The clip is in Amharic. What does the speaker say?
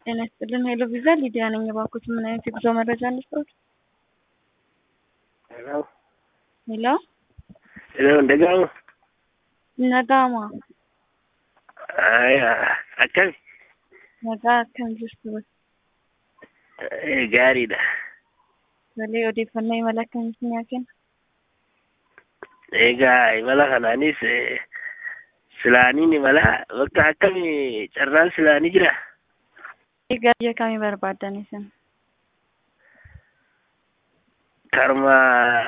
ጤና ይስጥልን ሄሎ ቪዛ ሊዲያ ነኝ። እባክዎት ምን አይነት የጉዞ መረጃ እንስጥዎት? ሄሎ ሄሎ ሄሎ እንደገና nagama ay akkami nagaa akkam jirtu Eh, gaariidha malee odeeffannoo imala akkamitti naa kenna egaa imala kanaanis eh, silaaniin imala bakka akkami carraan silaanii jira egaa biyya kamii barbaaddan isin karma